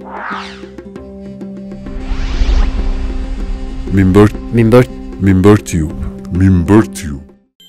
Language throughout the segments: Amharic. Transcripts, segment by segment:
ሚንበር ሚንበር ሚንበር ቲዩብ ሚንበር ቲዩብ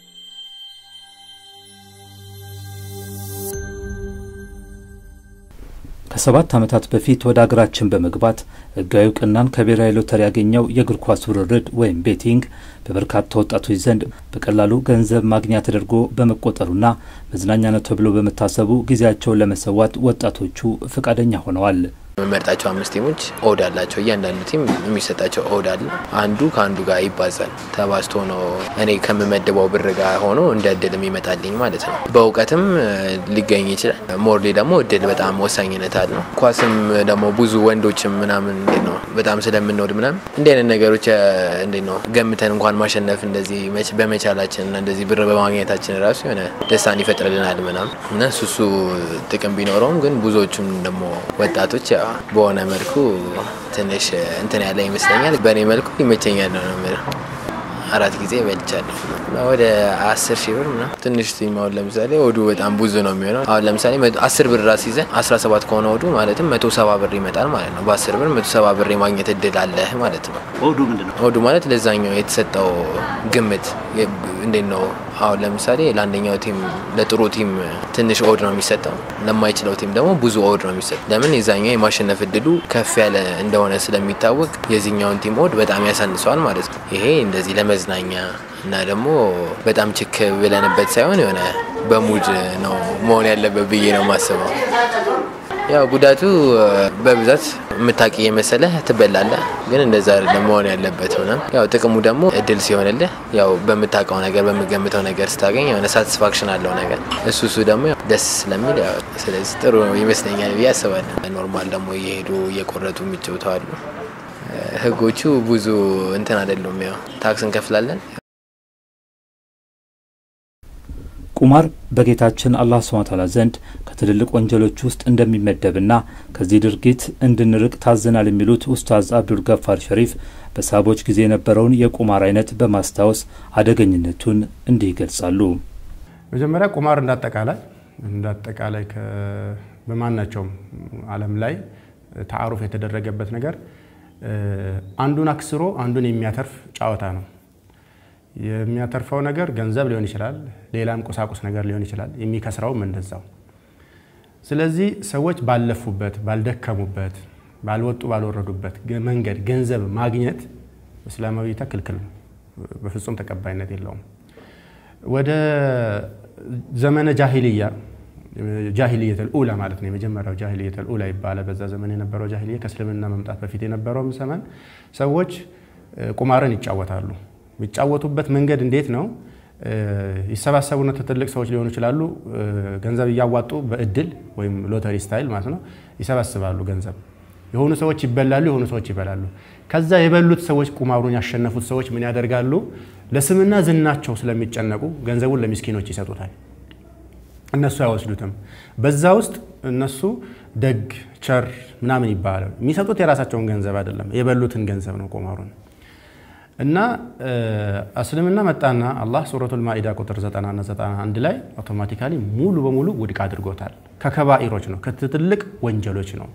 ከሰባት ዓመታት በፊት ወደ አገራችን በመግባት ሕጋዊ እውቅናን ከብሔራዊ ሎተሪ ያገኘው የእግር ኳስ ውርርድ ወይም ቤቲንግ በበርካታ ወጣቶች ዘንድ በቀላሉ ገንዘብ ማግኛ ተደርጎ በመቆጠሩና መዝናኛ ነው ተብሎ በመታሰቡ ጊዜያቸውን ለመሰዋት ወጣቶቹ ፈቃደኛ ሆነዋል። የምመርጣቸው አምስት ቲሞች ኦድ አላቸው። እያንዳንዱ ቲም የሚሰጣቸው ኦድ አለ። አንዱ ከአንዱ ጋር ይባዛል። ተባዝቶ ነው እኔ ከምመድበው ብር ጋር ሆኖ እንደ እድል የሚመጣልኝ ማለት ነው። በእውቀትም ሊገኝ ይችላል። ሞርሌ ደግሞ እድል በጣም ወሳኝነት አለው። ኳስም ደግሞ ብዙ ወንዶችም ምናምን እንዴት ነው በጣም ስለምንወድ ምናምን እንዲህ አይነት ነገሮች እንዴት ነው ገምተን እንኳን ማሸነፍ እንደዚህ በመቻላችን እና እንደዚህ ብር በማግኘታችን ራሱ የሆነ ደስታን ይፈጥርልናል ምናምን እና ሱሱ ጥቅም ቢኖረውም ግን ብዙዎቹም ደግሞ ወጣቶች በሆነ መልኩ ትንሽ እንትን ያለ ይመስለኛል። በእኔ መልኩ ይመቸኛል ነው የምለው። አራት ጊዜ በልቻለሁ። ወደ አስር ሺህ ብር ምናምን ትንሽ ቲም አሁን ለምሳሌ ወዱ በጣም ብዙ ነው የሚሆነው። አሁን ለምሳሌ አስር ብር ራስ ይዘን አስራ ሰባት ከሆነ ወዱ ማለትም መቶ ሰባ ብር ይመጣል ማለት ነው። በአስር ብር መቶ ሰባ ብር የማግኘት እድል አለህ ማለት ነው። ኦዱ ምንድን ነው? ወዱ ማለት ለዛኛው የተሰጠው ግምት እንዴት ነው? አሁን ለምሳሌ ለአንደኛው ቲም ለጥሩ ቲም ትንሽ ኦድ ነው የሚሰጠው፣ ለማይችለው ቲም ደግሞ ብዙ ኦድ ነው የሚሰጠው። ለምን የዛኛው የማሸነፍ እድሉ ከፍ ያለ እንደሆነ ስለሚታወቅ የዚህኛውን ቲም ኦድ በጣም ያሳንሰዋል ማለት ነው። ይሄ እንደዚህ ለመዝናኛ እና ደግሞ በጣም ችክ ብለንበት ሳይሆን የሆነ በሙድ ነው መሆን ያለበት ብዬ ነው የማስበው። ያው ጉዳቱ በብዛት የምታቂ የመሰለህ ትበላለህ፣ ግን እንደዛ አይደለም መሆን ያለበት ሆነ። ያው ጥቅሙ ደግሞ እድል ሲሆንልህ ያው በምታውቀው ነገር በምገምተው ነገር ስታገኝ የሆነ ሳቲስፋክሽን አለው ነገር እሱ እሱ ደግሞ ደስ ስለሚል ያው ስለዚህ ጥሩ ይመስለኛል ብዬ አስባለሁ። ኖርማል ደግሞ እየሄዱ እየቆረጡ የሚጫወቱ አሉ። ህጎቹ ብዙ እንትን አይደሉም። ያው ታክስ እንከፍላለን። ቁማር በጌታችን አላህ ስብሐ ወተዓላ ዘንድ ከትልልቅ ወንጀሎች ውስጥ እንደሚመደብና ከዚህ ድርጊት እንድንርቅ ታዘናል የሚሉት ኡስታዝ አብዱል ገፋር ሸሪፍ በሳቦች ጊዜ የነበረውን የቁማር አይነት በማስታወስ አደገኝነቱን እንዲህ ይገልጻሉ። መጀመሪያ ቁማር እንዳጠቃላይ እንዳጠቃላይ በማናቸውም ዓለም ላይ ተዓሩፍ የተደረገበት ነገር አንዱን አክስሮ አንዱን የሚያተርፍ ጨዋታ ነው። የሚያተርፈው ነገር ገንዘብ ሊሆን ይችላል፣ ሌላም ቁሳቁስ ነገር ሊሆን ይችላል። የሚከስረውም እንደዛው። ስለዚህ ሰዎች ባለፉበት፣ ባልደከሙበት፣ ባልወጡ ባልወረዱበት መንገድ ገንዘብ ማግኘት እስላማዊ እይታ ክልክል ነው፣ በፍጹም ተቀባይነት የለውም። ወደ ዘመነ ጃሂልያ ጃሂልየተል ኡላ ማለት ነው። የመጀመሪያው ጃሂልየተል ኡላ ይባላል። በዛ ዘመን የነበረው ጃሂልያ ከእስልምና መምጣት በፊት የነበረውም ዘመን ሰዎች ቁማርን ይጫወታሉ። የሚጫወቱበት መንገድ እንዴት ነው? ይሰባሰቡና ትልቅ ሰዎች ሊሆኑ ይችላሉ። ገንዘብ እያዋጡ በእድል ወይም ሎተሪ ስታይል ማለት ነው ይሰባስባሉ ገንዘብ። የሆኑ ሰዎች ይበላሉ፣ የሆኑ ሰዎች ይበላሉ። ከዛ የበሉት ሰዎች ቁማሩን ያሸነፉት ሰዎች ምን ያደርጋሉ? ለስምና ዝናቸው ስለሚጨነቁ ገንዘቡን ለሚስኪኖች ይሰጡታል። እነሱ አይወስዱትም። በዛ ውስጥ እነሱ ደግ ቸር ምናምን ይባላል። የሚሰጡት የራሳቸውን ገንዘብ አይደለም፣ የበሉትን ገንዘብ ነው ቁማሩን እና እስልምና መጣና አላህ ሱረቱል ማኢዳ ቁጥር 90 እና 91 ላይ አውቶማቲካሊ ሙሉ በሙሉ ውድቅ አድርጎታል። ከከባኢሮች ነው ከትልቅ ወንጀሎች ነው።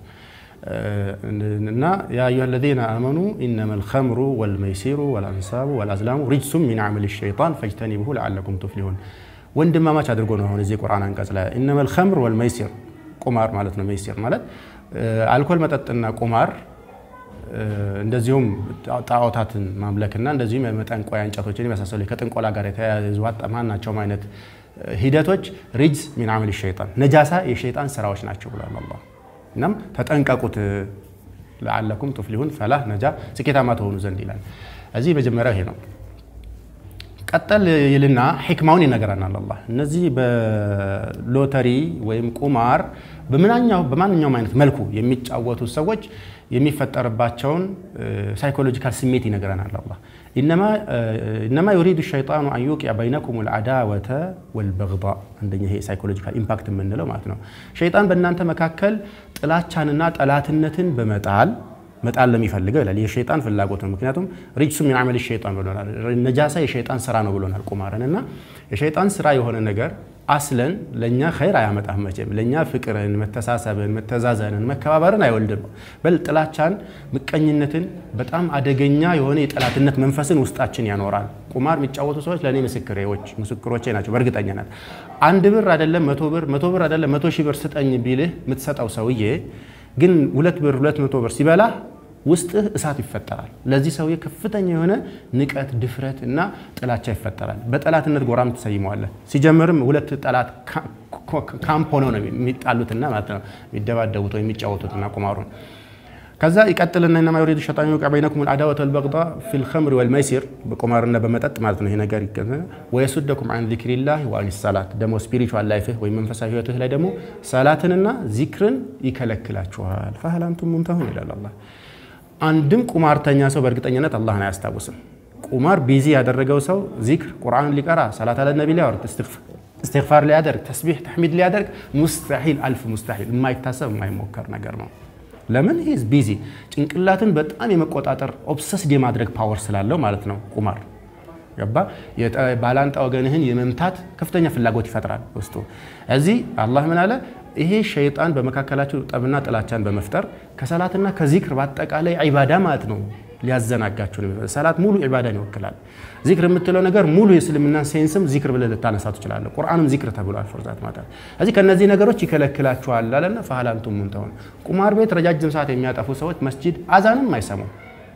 እና ያ አዩሃ ለዚነ አመኑ ኢነማ ልኸምሩ ወልመይሲሩ ወልአንሳቡ ወልአዝላሙ ሪጅሱም ሚን ዓመል ሸይጣን ፈጅተኒቡሁ ለዓለኩም ቱፍሊሁን። ወንድማማች አድርጎ ነው አሁን እዚህ ቁርአን አንቀጽ ላይ ኢነማ ልኸምር ወልመይሲር ቁማር ማለት ነው። መይሲር ማለት አልኮል መጠጥና ቁማር እንደዚሁም ጣዖታትን ማምለክና እንደዚሁም የመጠንቆያ እንጨቶችን የመሳሰሉ ከጥንቆላ ጋር የተያያዙ ማናቸውም አይነት ሂደቶች ሪጅስ ሚን ዓመል ሸይጣን ነጃሳ የሸይጣን ስራዎች ናቸው ብሏል አላህ። እናም ተጠንቀቁት ለዓለኩም ቱፍሊሁን ፈላህ ነጃ ስኬታማ ተሆኑ ዘንድ ይላል። እዚህ መጀመሪያው ይሄ ነው። ቀጠል ይልና ሕክማውን ይነገረናል አላህ። እነዚህ በሎተሪ ወይም ቁማር በማንኛውም አይነት መልኩ የሚጫወቱ ሰዎች የሚፈጠርባቸውን ሳይኮሎጂካል ስሜት ይነግረናል አላህ። ኢነማ ዩሪዱ ሸይጣኑ አን ዩቂዐ በይነኩም ልአዳወተ ወልበግዳ። አንደኛ ይሄ ሳይኮሎጂካል ኢምፓክት የምንለው ማለት ነው። ሸይጣን በእናንተ መካከል ጥላቻንና ጠላትነትን በመጣል መጣል ለሚፈልገው ይላል። የሸይጣን ፍላጎት ነው። ምክንያቱም ሪጅሱ ሚን ዓመል ሸይጣን ብሎናል። ነጃሳ የሸይጣን ስራ ነው ብሎናል ቁማርን እና የሸይጣን ስራ የሆነ ነገር አስለን ለእኛ ኸይር አያመጣም። መቼም ለእኛ ፍቅርን፣ መተሳሰብን፣ መተዛዘንን፣ መከባበርን አይወልድም። በል ጥላቻን፣ ምቀኝነትን፣ በጣም አደገኛ የሆነ የጠላትነት መንፈስን ውስጣችን ያኖራል። ቁማር የሚጫወቱ ሰዎች ለእኔ ምስክሬዎች ምስክሮቼ ናቸው። በእርግጠኝነት አንድ ብር አይደለም መቶ ብር መቶ ብር አይደለም መቶ ሺህ ብር ስጠኝ ቢልህ የምትሰጠው ሰውዬ ግን ሁለት ብር ሁለት መቶ ብር ሲበላ ውስጥህ እሳት ይፈጠራል። ለዚህ ሰውዬ ከፍተኛ የሆነ ንቀት፣ ድፍረት እና ጥላቻ ይፈጠራል። በጠላትነት ጎራም ትሰይመዋለህ። ሲጀምርም ሁለት ጠላት ካምፕ ሆነው ነው የሚጣሉትና ማለት ነው የሚደባደቡት ወይ የሚጫወቱትና ቁማሩን ከዛ ይቀጥልና ኢነማ ዩሪዱ ሸይጣኑ ዩውቂዐ በይነኩም አልዐዳወተ ወልበግዷ ፊል ኸምሪ ወልመይሲር በቁማርና በመጠጥ ማለት ነው። ይሄ ነገር ወየሱደኩም ዐን ዚክሪላህ ወዐን ሰላት ደግሞ ስፒሪቹዋል ላይፍህ ወይም መንፈሳዊ ህይወትህ ላይ ደግሞ ሰላትንና ዚክርን ይከለክላችኋል። ፈሀል አንቱም ሙንተሁን ይላል አላህ። አንድም ቁማርተኛ ሰው በእርግጠኝነት አላህን አያስታውስም። ቁማር ቢዚ ያደረገው ሰው ዚክር ቁርአን ሊቀራ ሰላት አለ ነቢ ሊያወርድ እስትግፋር ሊያደርግ ተስቢሕ ተሕሚድ ሊያደርግ ሙስተሒል አልፍ ሙስተሒል የማይታሰብ የማይሞከር ነገር ነው። ለምን ሂዝ ቢዚ ጭንቅላትን በጣም የመቆጣጠር ኦብሰስድ የማድረግ ፓወር ስላለው ማለት ነው ቁማር ገባ ባላንጣ ወገንህን የመምታት ከፍተኛ ፍላጎት ይፈጥራል ውስጡ እዚህ አላህ ምን አለ ይሄ ሸይጣን በመካከላቸው ጠብና ጥላቻን በመፍጠር ከሰላትና ከዚክር በአጠቃላይ ዒባዳ ማለት ነው ሊያዘናጋችሁ ነው። ሰላት ሙሉ ዒባዳን ይወክላል። ዚክር የምትለው ነገር ሙሉ የእስልምናን ሴንስም ዚክር ብለህ ልታነሳ ትችላለህ። ቁርአንም ዚክር ተብሏል። ፎርዛት ማለት እዚህ ከነዚህ ነገሮች ይከለክላችኋል አለና ፈሀል አንቱም ሙንተሁን። ቁማር ቤት ረጃጅም ሰዓት የሚያጠፉ ሰዎች መስጂድ አዛንም አይሰሙም።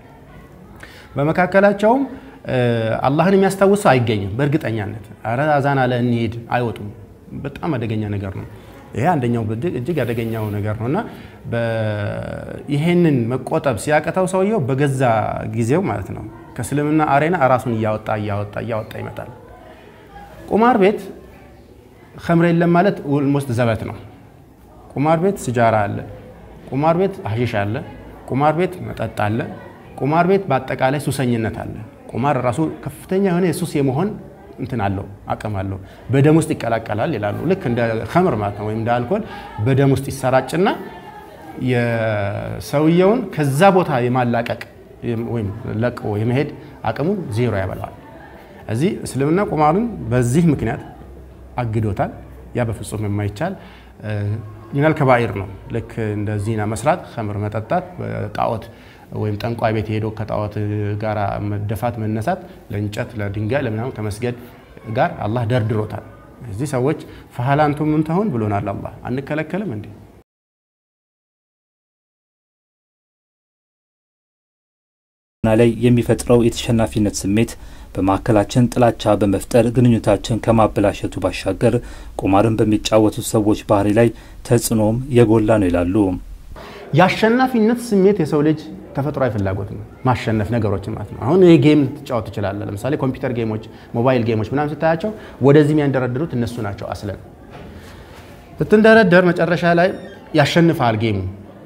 በመካከላቸውም አላህን የሚያስታውስ ሰው አይገኝም። በእርግጠኛነት አረ አዛን አለ እንሂድ አይወጡም። በጣም አደገኛ ነገር ነው። ይሄ አንደኛው እጅግ አደገኛው ነገር ነው እና ይሄንን መቆጠብ ሲያቅተው ሰውየው በገዛ ጊዜው ማለት ነው ከእስልምና አሬና ራሱን እያወጣ እያወጣ እያወጣ ይመጣል። ቁማር ቤት ከምር የለም ማለት ኦልሞስት ዘበት ነው። ቁማር ቤት ስጃራ አለ፣ ቁማር ቤት ሀሺሽ አለ፣ ቁማር ቤት መጠጥ አለ፣ ቁማር ቤት በአጠቃላይ ሱሰኝነት አለ። ቁማር ራሱ ከፍተኛ የሆነ የሱስ የመሆን እንትን አለው አቅም አለው። በደም ውስጥ ይቀላቀላል ይላሉ። ልክ እንደ ከምር ማለት ነው ወይም እንደ አልኮል በደም ውስጥ ይሰራጭና የሰውየውን ከዛ ቦታ የማላቀቅ ወይም ለቆ የመሄድ አቅሙን ዜሮ ያበላዋል። እዚህ እስልምና ቁማርን በዚህ ምክንያት አግዶታል። ያ በፍጹም የማይቻል ሚናል ከባኢር ነው። ልክ እንደ ዚና መስራት፣ ከምር መጠጣት፣ ጣዖት ወይም ጠንቋይ ቤት ሄዶ ከጣዖት ጋር መደፋት መነሳት፣ ለእንጨት ለድንጋይ ለምናምን ከመስገድ ጋር አላህ ደርድሮታል። እዚህ ሰዎች ፈሀል አንቱም ሙንተሁን ብሎናል አላህ። አንከለከልም እንዴ? ላይ የሚፈጥረው የተሸናፊነት ስሜት በማዕከላችን ጥላቻ በመፍጠር ግንኙነታችን ከማበላሸቱ ባሻገር ቁማርን በሚጫወቱ ሰዎች ባህሪ ላይ ተጽዕኖም የጎላ ነው ይላሉ። የአሸናፊነት ስሜት የሰው ልጅ ተፈጥሯዊ ፍላጎት ነው። ማሸነፍ ነገሮችን ማለት ነው። አሁን ይህ ጌም ልትጫወት ትችላለህ። ለምሳሌ ኮምፒውተር ጌሞች፣ ሞባይል ጌሞች ምናምን ስታያቸው ወደዚህ የሚያንደረድሩት እነሱ ናቸው። አስለን ስትንደረደር መጨረሻ ላይ ያሸንፍሃል ጌሙ።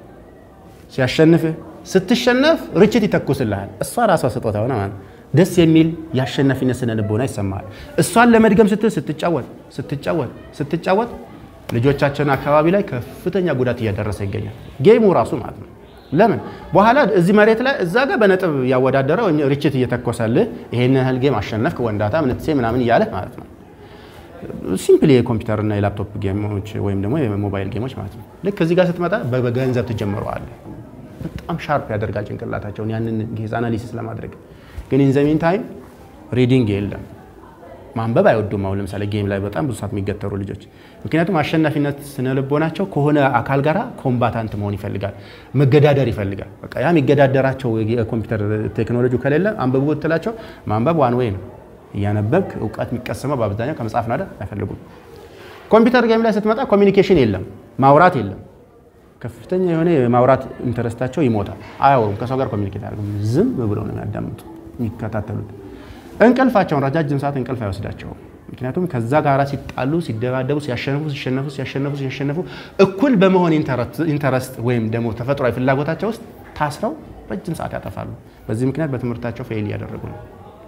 ሲያሸንፍህ ስትሸነፍ ርችት ይተኩስልሃል። እሷ ራሷ ስጦታ ሆነ ማለት ደስ የሚል የአሸናፊነት ስነ ልቦና ይሰማሃል። እሷን ለመድገም ስትል ስትጫወት ስትጫወት ስትጫወት ልጆቻችን አካባቢ ላይ ከፍተኛ ጉዳት እያደረሰ ይገኛል። ጌሙ ራሱ ማለት ነው። ለምን በኋላ እዚህ መሬት ላይ እዛ ጋር በነጥብ እያወዳደረ ወይም ርችት እየተኮሰልህ ይሄን ያህል ጌም አሸነፍክ ወንዳታ ምንትሴ ምናምን እያለህ ማለት ነው። ሲምፕል የኮምፒውተርና የላፕቶፕ ጌሞች ወይም ደግሞ የሞባይል ጌሞች ማለት ነው። ልክ እዚህ ጋር ስትመጣ በገንዘብ ትጀምረዋለህ። በጣም ሻርፕ ያደርጋል ጭንቅላታቸውን ያንን ጌዝ አናሊሲስ ለማድረግ ግን ኢንዘሚን ታይም ሪዲንግ የለም። ማንበብ አይወዱም። አሁን ለምሳሌ ጌም ላይ በጣም ብዙ ሰዓት የሚገተሩ ልጆች ምክንያቱም አሸናፊነት ስነልቦናቸው ከሆነ አካል ጋር ኮምባታንት መሆን ይፈልጋል፣ መገዳደር ይፈልጋል። በቃ ያ የሚገዳደራቸው የኮምፒውተር ቴክኖሎጂ ከሌለ አንብቡ ብትላቸው ማንበብ ዋን ወይ ነው። እያነበብክ እውቀት የሚቀሰመው በአብዛኛው ከመጽሐፍ ናደ አይፈልጉም። ኮምፒውተር ጌም ላይ ስትመጣ ኮሚኒኬሽን የለም፣ ማውራት የለም። ከፍተኛ የሆነ የማውራት ኢንተረስታቸው ይሞታል። አያወሩም፣ ከሰው ጋር ኮሚኒኬት አያደርጉም። ዝም ብለው ነው የሚያዳምጡ የሚከታተሉት። እንቅልፋቸውን ረጃጅም ሰዓት እንቅልፍ አይወስዳቸውም። ምክንያቱም ከዛ ጋር ሲጣሉ፣ ሲደባደቡ፣ ሲያሸንፉ ሲሸነፉ ሲያሸነፉ ሲያሸነፉ እኩል በመሆን ኢንተረስት ወይም ደግሞ ተፈጥሯዊ ፍላጎታቸው ውስጥ ታስረው ረጅም ሰዓት ያጠፋሉ። በዚህ ምክንያት በትምህርታቸው ፌል እያደረጉ ነው።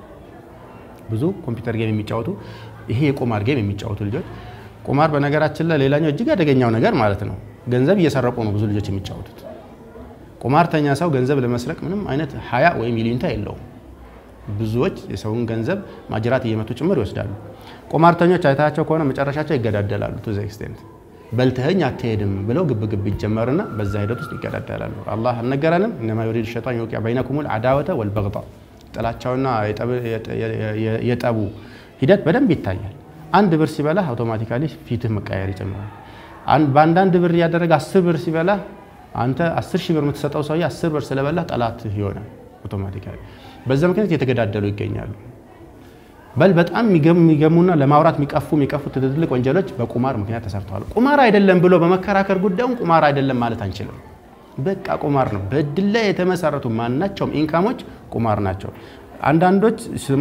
ብዙ ኮምፒውተር ጌም የሚጫወቱ ይሄ የቁማር ጌም የሚጫወቱ ልጆች ቁማር በነገራችን ላይ ሌላኛው እጅግ አደገኛው ነገር ማለት ነው ገንዘብ እየሰረቁ ነው ብዙ ልጆች የሚጫወቱት። ቁማርተኛ ሰው ገንዘብ ለመስረቅ ምንም አይነት ሀያ ወይም ይሉኝታ የለውም። ብዙዎች የሰውን ገንዘብ ማጅራት እየመቱ ጭምር ይወስዳሉ። ቁማርተኞች አይታቸው ከሆነ መጨረሻቸው ይገዳደላሉ። ቱ ዘ ኤክስቴንት በልተኸኝ አትሄድም ብለው ግብ ግብ ይጀመርና በዛ ሂደት ውስጥ ይገዳደላሉ። አላህ አልነገረንም? እነማ ዩሪድ ሸይጣን ዩቂዐ በይነኩሙል ዐዳወተ ወልበግጣ ጥላቻውና የጠቡ ሂደት በደንብ ይታያል። አንድ ብር ሲበላ አውቶማቲካሊ ፊትህ መቃየር ይጀምራል። በአንዳንድ ብር እያደረገ አስር ብር ሲበላ አንተ አስር ሺህ ብር የምትሰጠው ሰውዬ አስር ብር ስለበላ ጠላትህ ይሆናል አውቶማቲካሊ። በዛ ምክንያት እየተገዳደሉ ይገኛሉ። በል በጣም የሚገሙና ለማውራት የሚቀፉ የሚቀፉ ትልልቅ ወንጀሎች በቁማር ምክንያት ተሰርተዋል። ቁማር አይደለም ብሎ በመከራከር ጉዳዩን ቁማር አይደለም ማለት አንችልም። በቃ ቁማር ነው። በእድል ላይ የተመሰረቱ ማናቸውም ኢንካሞች ቁማር ናቸው። አንዳንዶች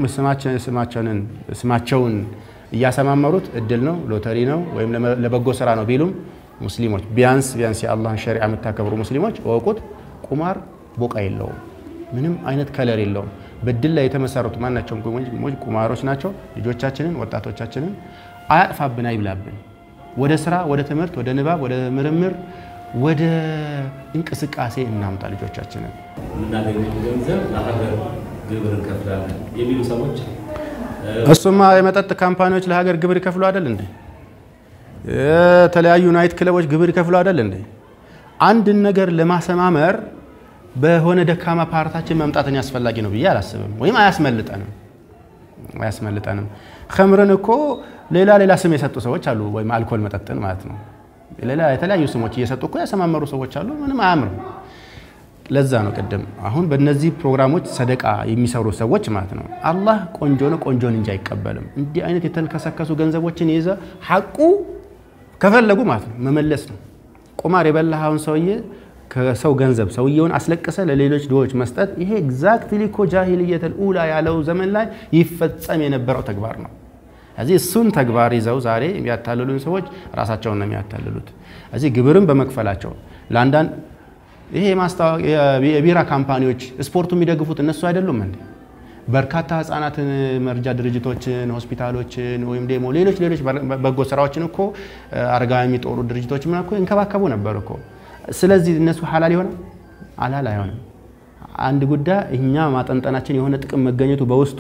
ስማቸውን እያሰማመሩት እድል ነው፣ ሎተሪ ነው ወይም ለበጎ ስራ ነው ቢሉም ሙስሊሞች ቢያንስ ቢያንስ የአላህን ሸሪዓ የምታከብሩ ሙስሊሞች እወቁት፣ ቁማር ቦቃ የለውም፣ ምንም አይነት ከለር የለውም። በድል ላይ የተመሰረቱ ማናቸውም ቁማሮች ናቸው። ልጆቻችንን ወጣቶቻችንን አያጥፋብን፣ አይብላብን። ወደ ስራ፣ ወደ ትምህርት፣ ወደ ንባብ፣ ወደ ምርምር፣ ወደ እንቅስቃሴ እናምጣ ልጆቻችንን። የምናገኘው ገንዘብ ለሀገር ግብር እንከፍላለን የሚሉ ሰዎች እሱማ የመጠጥ ካምፓኒዎች ለሀገር ግብር ይከፍሉ አይደል እንዴ? የተለያዩ ናይት ክለቦች ግብር ይከፍሉ አይደል እንዴ? አንድን ነገር ለማሰማመር በሆነ ደካማ ፓርታችን መምጣትን ያስፈላጊ ነው ብዬ አላስብም። ወይም አያስመልጠንም አያስመልጠንም። ከምርን እኮ ሌላ ሌላ ስም የሰጡ ሰዎች አሉ። ወይም አልኮል መጠጥን ማለት ነው። ሌላ የተለያዩ ስሞች እየሰጡ እኮ ያሰማመሩ ሰዎች አሉ። ምንም አያምርም። ለዛ ነው ቅድም አሁን በእነዚህ ፕሮግራሞች ሰደቃ የሚሰሩ ሰዎች ማለት ነው አላህ ቆንጆ ነው ቆንጆን እንጂ አይቀበልም። እንዲህ አይነት የተልከሰከሱ ገንዘቦችን ይዘ ሐቁ ከፈለጉ ማለት ነው መመለስ ነው። ቁማር የበላኸውን ሰውዬ ከሰው ገንዘብ ሰውየውን አስለቅሰ ለሌሎች ድሆች መስጠት ይሄ ኤግዛክትሊ እኮ ጃሂልየተል ኡላ ያለው ዘመን ላይ ይፈጸም የነበረው ተግባር ነው። እዚህ እሱን ተግባር ይዘው ዛሬ የሚያታልሉን ሰዎች ራሳቸውን ነው የሚያታልሉት። እዚህ ግብርን በመክፈላቸው ለአንዳንድ ይሄ የቢራ ካምፓኒዎች ስፖርቱ የሚደግፉት እነሱ አይደሉም እንዴ? በርካታ ህጻናትን መርጃ ድርጅቶችን፣ ሆስፒታሎችን ወይም ደግሞ ሌሎች ሌሎች በጎ ስራዎችን እኮ አረጋዊ የሚጦሩ ድርጅቶች ምን እኮ ይንከባከቡ ነበር እኮ። ስለዚህ እነሱ ሀላል ይሆናል? አላል አይሆንም። አንድ ጉዳይ እኛ ማጠንጠናችን የሆነ ጥቅም መገኘቱ በውስጡ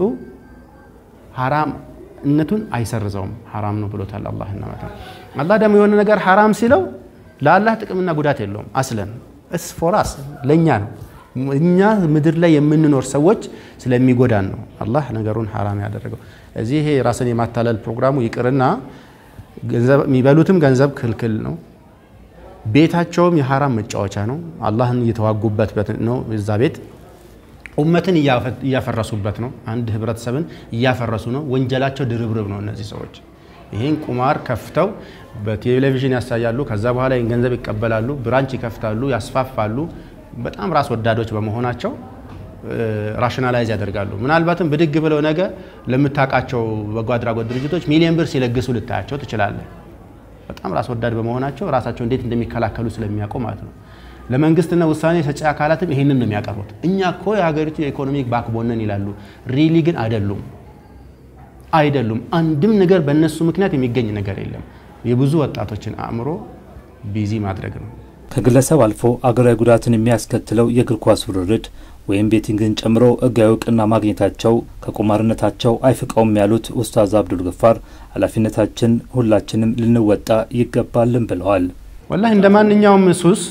ሀራምነቱን አይሰርዘውም። ሀራም ነው ብሎታል አላህ ማለት ነው። አላህ ደግሞ የሆነ ነገር ሀራም ሲለው ለአላህ ጥቅምና ጉዳት የለውም አስለን እስፎራስ ለእኛ ነው። እኛ ምድር ላይ የምንኖር ሰዎች ስለሚጎዳን ነው አላህ ነገሩን ሐራም ያደረገው። እዚህ ይሄ ራስን የማታለል ፕሮግራሙ ይቅርና የሚበሉትም ገንዘብ ክልክል ነው። ቤታቸውም የሐራም መጫወቻ ነው። አላህን እየተዋጉበት ነው። እዛ ቤት ኡመትን እያፈረሱበት ነው። አንድ ህብረተሰብን እያፈረሱ ነው። ወንጀላቸው ድርብርብ ነው። እነዚህ ሰዎች ይህን ቁማር ከፍተው በቴሌቪዥን ያሳያሉ። ከዛ በኋላ ይህን ገንዘብ ይቀበላሉ፣ ብራንች ይከፍታሉ፣ ያስፋፋሉ። በጣም ራስ ወዳዶች በመሆናቸው ራሽናላይዝ ያደርጋሉ። ምናልባትም ብድግ ብለው ነገ ለምታውቃቸው በጎ አድራጎት ድርጅቶች ሚሊዮን ብር ሲለግሱ ልታያቸው ትችላለህ። በጣም ራስ ወዳድ በመሆናቸው ራሳቸው እንዴት እንደሚከላከሉ ስለሚያውቁ ማለት ነው። ለመንግስትና ውሳኔ ሰጪ አካላትም ይህንን ነው የሚያቀርቡት። እኛ እኮ የሀገሪቱ የኢኮኖሚክ ባክቦንን ይላሉ። ሪሊ ግን አይደሉም አይደሉም። አንድም ነገር በእነሱ ምክንያት የሚገኝ ነገር የለም። የብዙ ወጣቶችን አእምሮ ቢዚ ማድረግ ነው። ከግለሰብ አልፎ አገራዊ ጉዳትን የሚያስከትለው የእግር ኳስ ውርርድ ወይም ቤቲንግን ጨምሮ ሕጋዊ እውቅና ማግኘታቸው ከቁማርነታቸው አይፍቀውም ያሉት ኡስታዝ አብዱል ገፋር ኃላፊነታችን ሁላችንም ልንወጣ ይገባልን ብለዋል። ወላሂ እንደ ማንኛውም ሱስ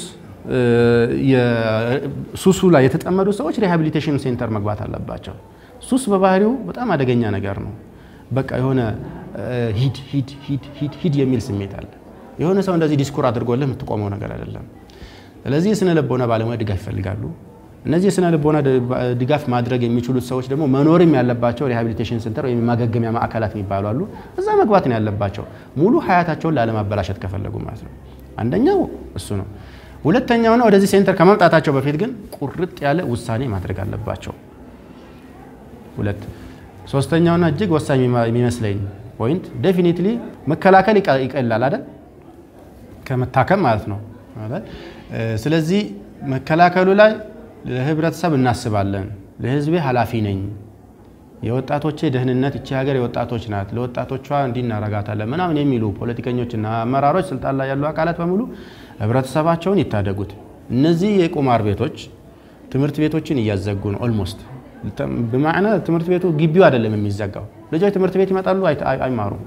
ሱሱ ላይ የተጠመዱ ሰዎች ሪሃቢሊቴሽን ሴንተር መግባት አለባቸው። ሱስ በባህሪው በጣም አደገኛ ነገር ነው። በቃ የሆነ ሂድ ሂድ ሂድ ሂድ ሂድ የሚል ስሜት አለ። የሆነ ሰው እንደዚህ ዲስኩር አድርጎልህ የምትቆመው ነገር አይደለም። ስለዚህ የስነ ልቦና ባለሙያ ድጋፍ ይፈልጋሉ። እነዚህ የስነ ልቦና ድጋፍ ማድረግ የሚችሉት ሰዎች ደግሞ መኖርም ያለባቸው ሪሃቢሊቴሽን ሴንተር ወይም የማገገሚያ ማዕከላት የሚባሉ አሉ። እዛ መግባት ነው ያለባቸው ሙሉ ሀያታቸውን ላለማበላሸት ከፈለጉ ማለት ነው። አንደኛው እሱ ነው። ሁለተኛውና ወደዚህ ሴንተር ከመምጣታቸው በፊት ግን ቁርጥ ያለ ውሳኔ ማድረግ አለባቸው። ሁለት ሶስተኛውና እጅግ ወሳኝ የሚመስለኝ ፖይንት ዴፊኒትሊ መከላከል ይቀላል አይደል? ከመታከም ማለት ነው። ስለዚህ መከላከሉ ላይ ለህብረተሰብ እናስባለን። ለህዝቤ ኃላፊ ነኝ። የወጣቶቼ ደህንነት እቺ ሀገር የወጣቶች ናት፣ ለወጣቶቿ እንዲህ እናረጋታለን ምናምን የሚሉ ፖለቲከኞችና አመራሮች፣ ስልጣን ላይ ያሉ አካላት በሙሉ ህብረተሰባቸውን ይታደጉት። እነዚህ የቁማር ቤቶች ትምህርት ቤቶችን እያዘጉ ነው። ኦልሞስት በማዕና ትምህርት ቤቱ ግቢው አይደለም የሚዘጋው፣ ልጆች ትምህርት ቤት ይመጣሉ፣ አይማሩም።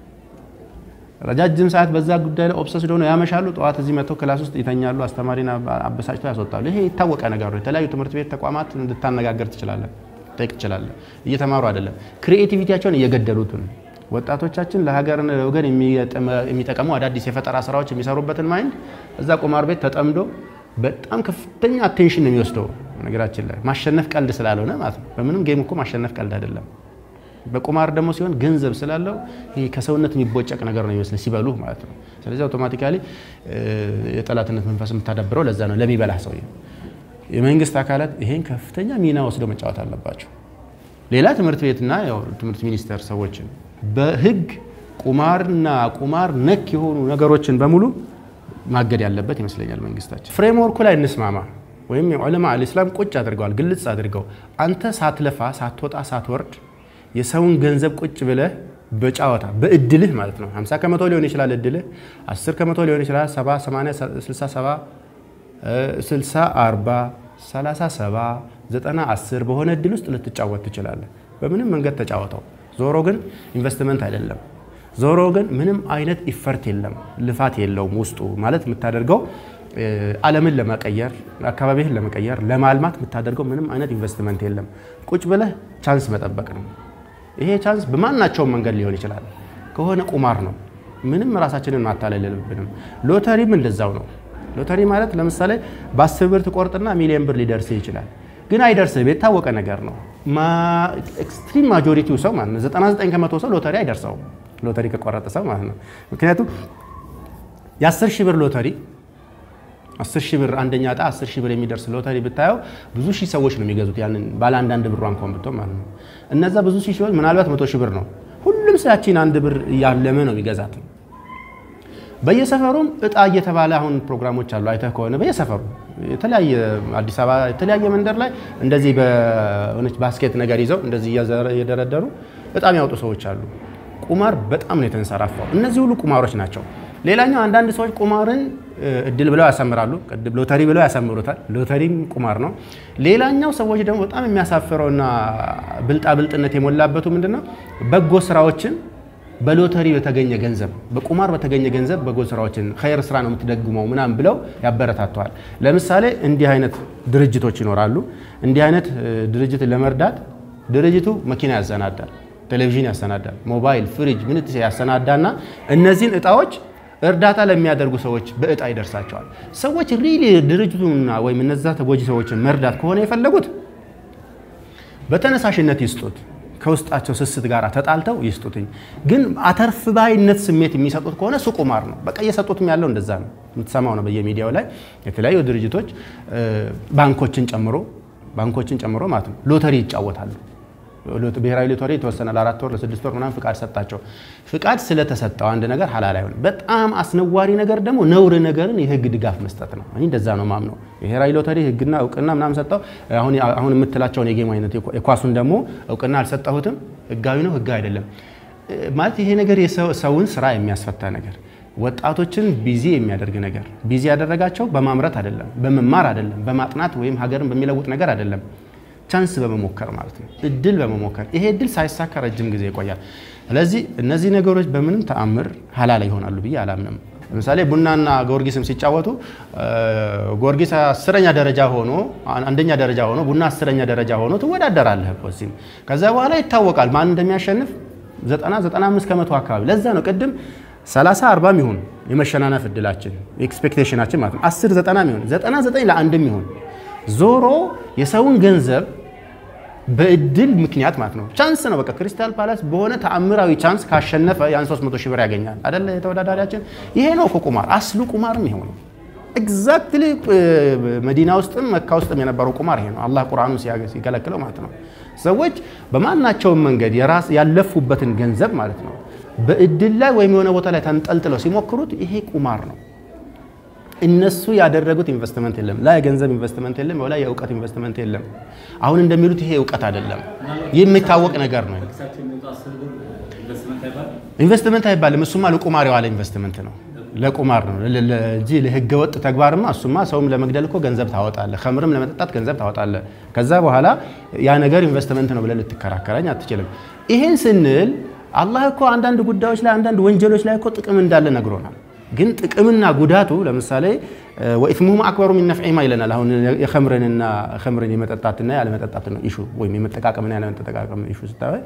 ረጃጅም ሰዓት በዛ ጉዳይ ላይ ኦብሰስ ሆነው ያመሻሉ። ጠዋት እዚህ መጥተው ክላስ ውስጥ ይተኛሉ። አስተማሪን አበሳጭተው ያስወጣሉ። ይሄ የታወቀ ነገር ነው። የተለያዩ ትምህርት ቤት ተቋማት እንድታነጋገር ትችላለን፣ ጠይቅ ትችላለን። እየተማሩ አይደለም፣ ክሪኤቲቪቲያቸውን እየገደሉት ነው። ወጣቶቻችን ለሀገርና ለወገን የሚጠቀሙ አዳዲስ የፈጠራ ስራዎች የሚሰሩበትን ማይንድ እዛ ቁማር ቤት ተጠምዶ በጣም ከፍተኛ አቴንሽን ነው የሚወስደው። ነገራችን ላይ ማሸነፍ ቀልድ ስላልሆነ ማለት ነው። በምንም ጌም እኮ ማሸነፍ ቀልድ አይደለም። በቁማር ደግሞ ሲሆን ገንዘብ ስላለው ይሄ ከሰውነት የሚቦጨቅ ነገር ነው ይመስል ሲበሉ ማለት ነው። ስለዚህ አውቶማቲካሊ የጠላትነት መንፈስ የምታዳብረው ለዛ ነው ለሚበላህ ሰው። የመንግስት አካላት ይሄን ከፍተኛ ሚና ወስደው መጫወት አለባቸው። ሌላ ትምህርት ቤትና ትምህርት ሚኒስቴር ሰዎችን በህግ ቁማርና ቁማር ነክ የሆኑ ነገሮችን በሙሉ ማገድ ያለበት ይመስለኛል መንግስታችን። ፍሬምወርኩ ላይ እንስማማ ወይም የዑለማ አልእስላም ቁጭ አድርገዋል፣ ግልጽ አድርገው አንተ ሳትለፋ ሳትወጣ ሳትወርድ የሰውን ገንዘብ ቁጭ ብለህ በጫወታ በእድልህ ማለት ነው 50 ከመቶ ሊሆን ይችላል እድልህ 10 ከመቶ ሊሆን ይችላል 70 80 67 60 40 37 90 10 በሆነ እድል ውስጥ ልትጫወት ትችላለህ። በምንም መንገድ ተጫወተው። ዞሮ ግን ኢንቨስትመንት አይደለም። ዞሮ ግን ምንም አይነት ኢፈርት የለም፣ ልፋት የለውም ውስጡ ማለት የምታደርገው ዓለምን ለመቀየር አካባቢህን ለመቀየር ለማልማት የምታደርገው ምንም አይነት ኢንቨስትመንት የለም። ቁጭ ብለህ ቻንስ መጠበቅ ነው። ይሄ ቻንስ በማናቸውም መንገድ ሊሆን ይችላል። ከሆነ ቁማር ነው። ምንም ራሳችንን ማታለል የለብንም። ሎተሪም እንደዛው ነው። ሎተሪ ማለት ለምሳሌ በአስር ብር ትቆርጥና ሚሊዮን ብር ሊደርስህ ይችላል። ግን አይደርስህም። የታወቀ ነገር ነው። ኤክስትሪም ማጆሪቲው ሰው ማለት ነው 99 ከመቶ ሰው ሎተሪ አይደርሰውም። ሎተሪ ከቆረጠ ሰው ማለት ነው። ምክንያቱም የ10 ሺህ ብር ሎተሪ 10 ሺህ ብር አንደኛ ዕጣ 10 ሺህ ብር የሚደርስ ሎተሪ ብታየው ብዙ ሺህ ሰዎች ነው የሚገዙት። ያንን ባለ አንዳንድ ብሯ እንኳን ብትሆን ማለት ነው። እነዛ ብዙ ሺህ ሰዎች ምናልባት መቶ ሺህ ብር ነው። ሁሉም ሰያችን አንድ ብር እያለመ ነው የሚገዛት። በየሰፈሩም እጣ እየተባለ አሁን ፕሮግራሞች አሉ። አይተህ ከሆነ በየሰፈሩ የተለያየ አዲስ አበባ የተለያየ መንደር ላይ እንደዚህ በሆነች ባስኬት ነገር ይዘው እንደዚህ እየደረደሩ እጣ የሚያወጡ ሰዎች አሉ። ቁማር በጣም ነው የተንሰራፋው። እነዚህ ሁሉ ቁማሮች ናቸው። ሌላኛው አንዳንድ ሰዎች ቁማርን እድል ብለው ያሰምራሉ። ሎተሪ ብለው ያሰምሩታል። ሎተሪም ቁማር ነው። ሌላኛው ሰዎች ደግሞ በጣም የሚያሳፍረውና ብልጣብልጥነት የሞላበቱ ምንድነው በጎ ስራዎችን በሎተሪ በተገኘ ገንዘብ በቁማር በተገኘ ገንዘብ በጎ ስራዎችን ኸይር ስራ ነው የምትደግመው ምናምን ብለው ያበረታተዋል። ለምሳሌ እንዲህ አይነት ድርጅቶች ይኖራሉ። እንዲህ አይነት ድርጅት ለመርዳት ድርጅቱ መኪና ያሰናዳል፣ ቴሌቪዥን ያሰናዳል፣ ሞባይል፣ ፍሪጅ፣ ምን ያሰናዳና እነዚህን እጣዎች እርዳታ ለሚያደርጉ ሰዎች በእጣ ይደርሳቸዋል። ሰዎች ሪሊ ድርጅቱና ወይም እነዛ ተጎጂ ሰዎችን መርዳት ከሆነ የፈለጉት በተነሳሽነት ይስጡት ከውስጣቸው ስስት ጋር ተጣልተው ይስጡትኝ። ግን አተርፍ ባይነት ስሜት የሚሰጡት ከሆነ እሱ ቁማር ነው። በቃ እየሰጡትም ያለው እንደዛ ነው። የምትሰማው ነው በየሚዲያው ላይ የተለያዩ ድርጅቶች ባንኮችን ጨምሮ ባንኮችን ጨምሮ ማለት ነው ሎተሪ ይጫወታሉ። ብሔራዊ ሎተሪ የተወሰነ ለአራት ወር ለስድስት ወር ምናምን ፍቃድ ሰጣቸው። ፍቃድ ስለተሰጠው አንድ ነገር ሀላል አይሆንም። በጣም አስነዋሪ ነገር ደግሞ ነውር ነገርን የህግ ድጋፍ መስጠት ነው። እኔ እንደዛ ነው ማምነው። ብሔራዊ ሎተሪ ህግና እውቅና ምናምን ሰጠው። አሁን የምትላቸውን የጌም አይነት የኳሱን ደግሞ እውቅና አልሰጠሁትም። ህጋዊ ነው ህጋዊ አይደለም ማለት ይሄ ነገር የሰውን ስራ የሚያስፈታ ነገር ወጣቶችን ቢዚ የሚያደርግ ነገር ቢዚ ያደረጋቸው በማምረት አይደለም፣ በመማር አይደለም፣ በማጥናት ወይም ሀገርን በሚለውጥ ነገር አይደለም ቻንስ በመሞከር ማለት ነው። እድል በመሞከር ይሄ እድል ሳይሳካ ረጅም ጊዜ ይቆያል። ስለዚህ እነዚህ ነገሮች በምንም ተአምር ሀላል ይሆናሉ ብዬ አላምንም። ለምሳሌ ቡናና ጊዮርጊስም ሲጫወቱ ጊዮርጊስ አስረኛ ደረጃ ሆኖ አንደኛ ደረጃ ሆኖ ቡና አስረኛ ደረጃ ሆኖ ትወዳደራለህ እኮ እዚህም። ከዛ በኋላ ይታወቃል ማን እንደሚያሸንፍ ዘጠና ዘጠና አምስት ከመቶ አካባቢ። ለዛ ነው ቅድም 30 40 ይሁን የመሸናነፍ እድላችን ኤክስፔክቴሽናችን ማለት ነው 10 90 ይሁን 99 ለአንድም ይሁን ዞሮ የሰውን ገንዘብ በእድል ምክንያት ማለት ነው ቻንስ ነው። በቃ ክሪስታል ፓላስ በሆነ ተአምራዊ ቻንስ ካሸነፈ ያን 300 ሺህ ብር ያገኛል አይደለ? የተወዳዳሪያችን ይሄ ነው እኮ ቁማር። አስሉ ቁማርም ይሄው ነው። ኤግዛክትሊ መዲና ውስጥም መካ ውስጥም የነበረው ቁማር ይሄ ነው። አላህ ቁርአኑ ሲከለክለው ማለት ነው። ሰዎች በማናቸውም መንገድ የራስ ያለፉበትን ገንዘብ ማለት ነው በእድል ላይ ወይም የሆነ ቦታ ላይ ተንጠልጥለው ሲሞክሩት ይሄ ቁማር ነው። እነሱ ያደረጉት ኢንቨስትመንት የለም። ላይ የገንዘብ ኢንቨስትመንት የለም። ላይ የእውቀት ኢንቨስትመንት የለም። አሁን እንደሚሉት ይሄ እውቀት አይደለም፣ የሚታወቅ ነገር ነው። ኢንቨስትመንት አይባልም። እሱማ ለቁማር የዋለ ኢንቨስትመንት ነው፣ ለቁማር ነው እንጂ ለህገ ወጥ ተግባርማ እሱማ ሰውም ለመግደል እኮ ገንዘብ ታወጣለ፣ ከምርም ለመጠጣት ገንዘብ ታወጣለ። ከዛ በኋላ ያ ነገር ኢንቨስትመንት ነው ብለህ ልትከራከረኝ አትችልም። ይሄን ስንል አላህ እኮ አንዳንድ ጉዳዮች ላይ አንዳንድ ወንጀሎች ላይ እኮ ጥቅም እንዳለ ነግሮናል። ግን ጥቅምና ጉዳቱ ለምሳሌ ወኢትሙሁም አክበሩ ሚን ነፍዒማ ይለናል። አሁን የኸምርንና ኸምርን የመጠጣትና ያለመጠጣትን ኢሹ ወይም የመጠቃቀምና ያለመጠቃቀም ኢሹ ስታየ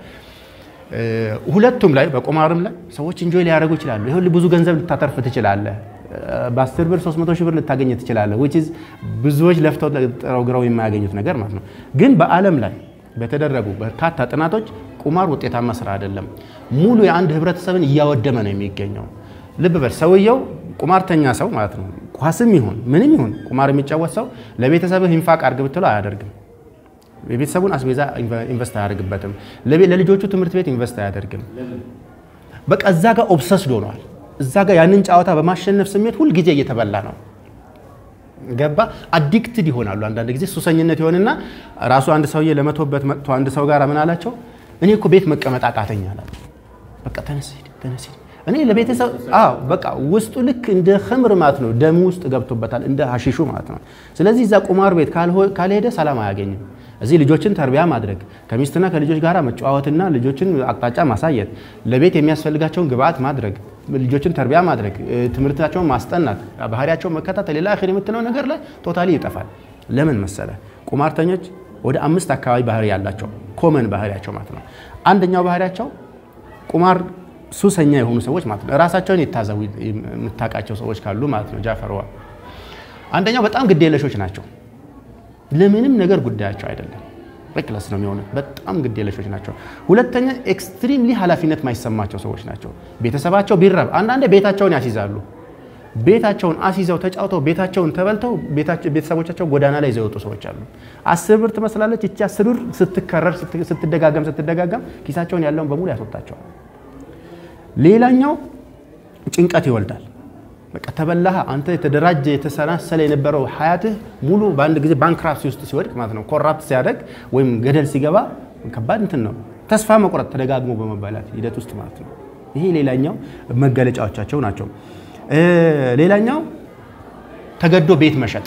ሁለቱም ላይ በቁማርም ላይ ሰዎች እንጆይ ሊያደርጉ ይችላሉ። ይሁን ብዙ ገንዘብ ልታተርፍ ትችላለህ። በአስር ብር 300 ሺህ ብር ልታገኝ ትችላለህ። ዊች ኢዝ ብዙዎች ለፍተው ጥረው ግረው የማያገኙት ነገር ማለት ነው። ግን በዓለም ላይ በተደረጉ በርካታ ጥናቶች ቁማር ውጤታማ ስራ አይደለም። ሙሉ የአንድ ህብረተሰብን እያወደመ ነው የሚገኘው። ልብ በል ሰውየው ቁማርተኛ ሰው ማለት ነው። ኳስም ይሁን ምንም ይሁን ቁማር የሚጫወት ሰው ለቤተሰብህ ኢንፋቅ አድርግ ብትለው አያደርግም። የቤተሰቡን አስቤዛ ኢንቨስት አያደርግበትም። ለልጆቹ ትምህርት ቤት ኢንቨስት አያደርግም። በቃ እዛ ጋር ኦብሰስድ ሆኗል። እዛ ጋር ያንን ጨዋታ በማሸነፍ ስሜት ሁልጊዜ እየተበላ ነው። ገባ አዲክትድ ይሆናሉ። አንዳንድ ጊዜ ሱሰኝነት ይሆንና ራሱ አንድ ሰውዬ ለመቶበት መጥቶ አንድ ሰው ጋር ምን አላቸው? እኔ እኮ ቤት መቀመጥ አቃተኝ አላቸው። በቃ ተነስ ሂድ፣ ተነስ ሂድ። እኔ ለቤተሰብ አዎ በቃ ውስጡ ልክ እንደ ኸምር ማለት ነው፣ ደም ውስጥ ገብቶበታል፣ እንደ ሀሺሹ ማለት ነው። ስለዚህ እዛ ቁማር ቤት ካልሄደ ሰላም አያገኝም። እዚህ ልጆችን ተርቢያ ማድረግ ከሚስትና ከልጆች ጋር መጨዋወትና ልጆችን አቅጣጫ ማሳየት፣ ለቤት የሚያስፈልጋቸውን ግብአት ማድረግ፣ ልጆችን ተርቢያ ማድረግ፣ ትምህርታቸውን ማስጠናት፣ ባህሪያቸውን መከታተል፣ ሌላ አኺር የምትለው ነገር ላይ ቶታሊ ይጠፋል። ለምን መሰለ? ቁማርተኞች ወደ አምስት አካባቢ ባህሪ ያላቸው ኮመን ባህሪያቸው ማለት ነው። አንደኛው ባህሪያቸው ቁማር ሱሰኛ የሆኑ ሰዎች ማለት ነው። ራሳቸውን የታዘቡ የምታውቃቸው ሰዎች ካሉ ማለት ነው። ጃፈርዋ አንደኛው በጣም ግዴለሾች ናቸው። ለምንም ነገር ጉዳያቸው አይደለም። ሬክለስ ነው የሚሆኑት። በጣም ግዴለሾች ናቸው። ሁለተኛ ኤክስትሪምሊ ኃላፊነት ማይሰማቸው ሰዎች ናቸው። ቤተሰባቸው ቢራብ አንዳንዴ ቤታቸውን ያስይዛሉ። ቤታቸውን አስይዘው ተጫውተው ቤታቸውን ተበልተው ቤተሰቦቻቸው ጎዳና ላይ ይዘው የወጡ ሰዎች አሉ። አስር ብር ትመስላለች ይቺ አስር ብር ስትከረር ስትደጋገም ስትደጋገም ኪሳቸውን ያለውን በሙሉ ያስወጣቸዋል። ሌላኛው ጭንቀት ይወልዳል። በቃ ተበላህ። አንተ የተደራጀ የተሰናሰለ የነበረው ሀያትህ ሙሉ በአንድ ጊዜ ባንክራፕሲ ውስጥ ሲወድቅ ማለት ነው። ኮራፕት ሲያደርግ ወይም ገደል ሲገባ ከባድ እንትን ነው። ተስፋ መቁረጥ ተደጋግሞ በመባላት ሂደት ውስጥ ማለት ነው። ይሄ ሌላኛው መገለጫዎቻቸው ናቸው። ሌላኛው ተገዶ ቤት መሸጥ፣